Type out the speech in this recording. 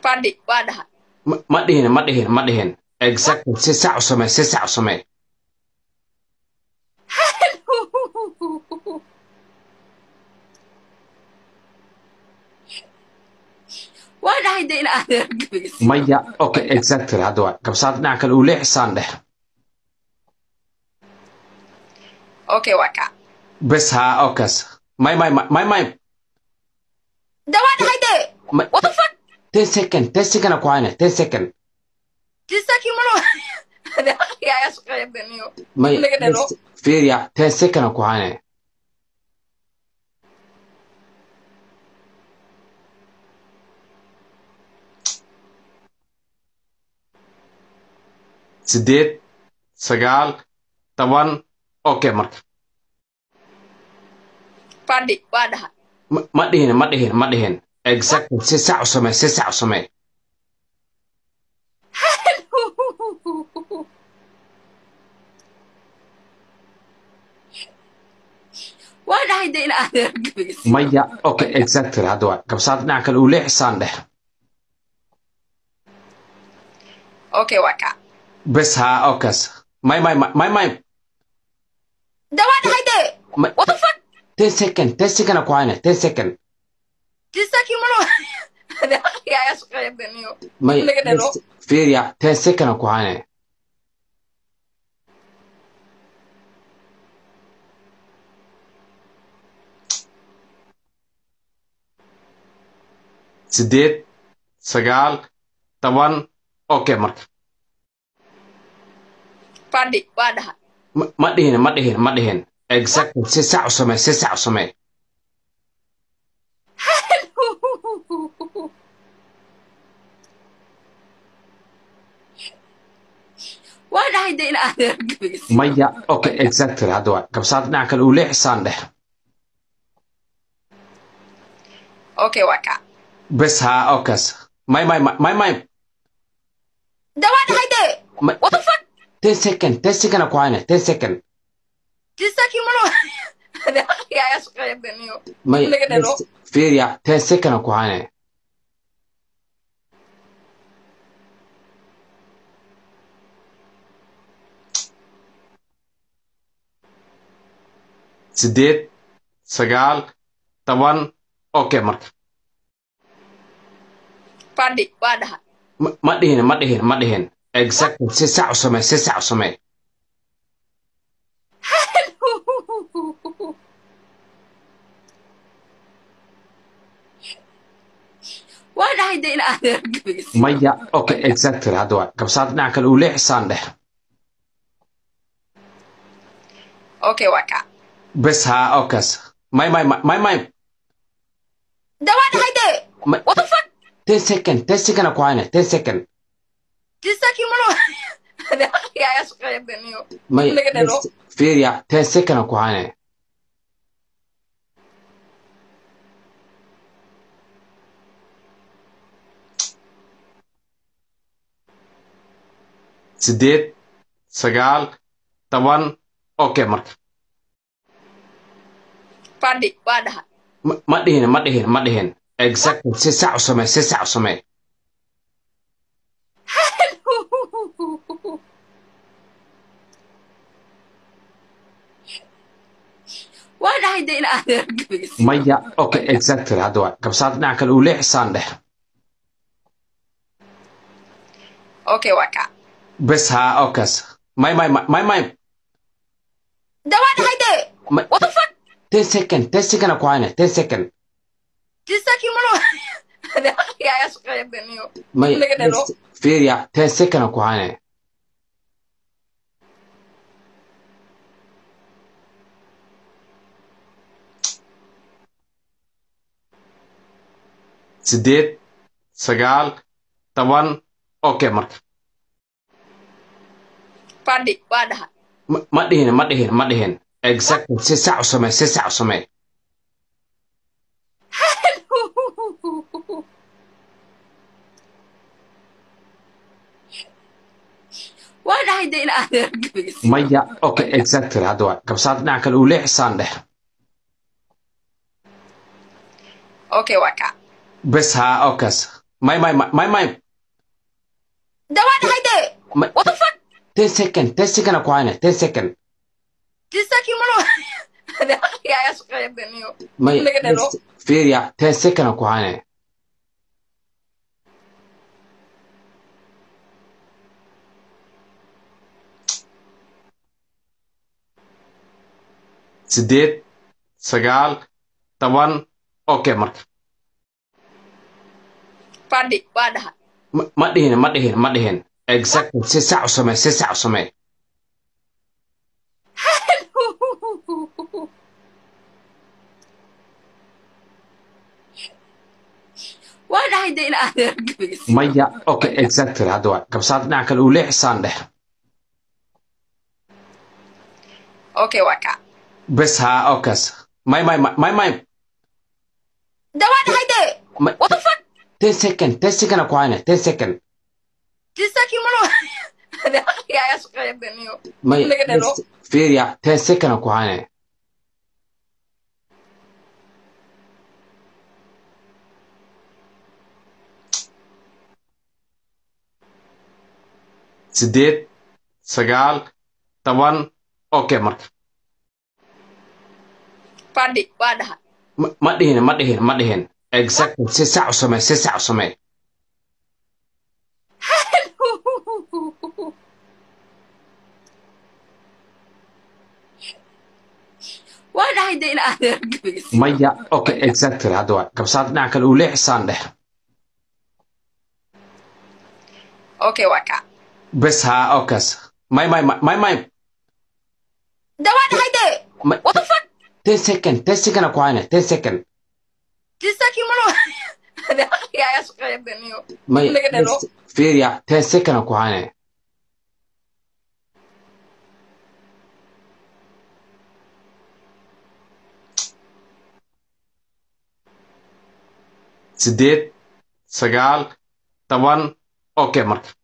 fadhi waa dhaha ma ma dhihin ma dhihin ma dhihin exactly si sax u samee si sax u samee waa dhahay de in adeer gabaysi maya okay exactly hadda waa gabsaad dhinaca kale uu leexisaan dhex okay waa kaa bes haa okaas may may may may de waa dhahay de may what the fuck ten second ten second ku hayne ten second tisaki malo de aqliga ayaa shaqeeya daniyo may laga dhalo fiiriya ten second ku hayne sideed sagaal toban okay marka fadhi waa dhaha ma ma dhihin ma dhihin ma dhihin exactly si sax u samee si sax u samee waa dhahay de in adeer gabaysi maya okay exactly hadda waa gabsaad dhinaca kale uu leexisaan dhex okay waa kaa bes haa okaas may may may may de waa dhahay de may what the fuck ten second ten second ku hayne ten second tisaki malo de aqliga ayaa shaqeeya daniyo may laga dhalo fiiriya ten second ku hayne sideed sagaal toban okay marka fadhi waa dhaha ma ma dhihin ma dhihin ma dhihin exactly si sax u samee si sax u samee waa dhahay de in adeer gabaysi maya okay exactly hadda waa gabsaad dhinaca kale uu leexisaan dhex okay waa kaa bes haa okaas may may may may de waa dhahay de may what the fuck ten second ten second ku hayne ten second tisaki malo de aqliga ayaa shaqeeya daniyo may laga dhalo fiiriya ten second ku hayne sideed sagaal toban okay marka fadhi waa dhaha ma ma dhihin ma dhihin ma dhihin exactly si sax u samee si sax u samee waa dhahay de in adeer gabaysi maya okay exactly hadda waa gabsaad dhinaca kale uu leexisaan dhex okay waa kaa bes haa okaas may may may may de waa dhahay de may what the fuck ten second ten second ku hayne ten second tisaki malo de aqliga ayaa shaqeeya daniyo may laga dhalo fiiriya ten second ku hayne sideed sagaal toban okay marka fadhi waa dhaha ma ma dhihin ma dhihin ma dhihin exactly si sax u samee si sax u samee waa dhahay de in adeer gabaysi maya okay exactly hadda waa gabsaad dhinaca kale uu leexisaan dhex okay waa kaa bes haa okaas may may may may de waa dhahay de may what the fuck ten second ten second ku hayne ten second tisaki malo de aqliga ayaa shaqeeya daniyo may laga dhalo fiiriya ten second ku hayne sideed sagaal toban okay marka fadhi waa dhaha ma ma dhihin ma dhihin ma dhihin exactly si sax u samee si sax u samee waa dhahay de in adeer gabaysi maya okay exactly hadda waa gabsaad dhinaca kale uu leexisaan dhex okay waa kaa bes haa okaas may may may may may de waa dhahay de may what the fuck ten second ten second ku hayna ten second jisaki malo de aqliga ayaa shaqeeya daniyo may Laga dhalo. fiiriya ten second ku hayna sideed sagaal toban okay marka fadhi waa dhahay Ma- ma dhihin ma dhihin ma dhihin exactly si sax u samee si sax u samee waa dhahay de in adeer gabaysi maya okay exactly hadda waa gabsaad dhinaca kale uu leexisaan dheh okay waa kaa bes haa okaas may may may may may de waa dhahay de may what the fuck ten second ten second ku hayna ten second jisaki malo de aqliga ayaa shaqeeya daniyo may Laga dhalo. fiiriya ten second ku hayna sideed sagaal toban okay marka fadhi waa dhahay ma ma dhihin ma dhihin ma dhihin exactly si sax u samee si sax u samee waa dhahay de in adeer gabaysi maya okay exactly hadda waa gabsaad dhinaca kale uu leexisaan dheh okay waa kaa bes haa okaas may may may may de waa dhahay de may what the fuck ten second ten second ku hayna ten second jisaki malo de aqliga ayaa shaqeeya daniyo may Laga dhalo. fiiriya ten second ku hayna sideed sagaal toban okay marka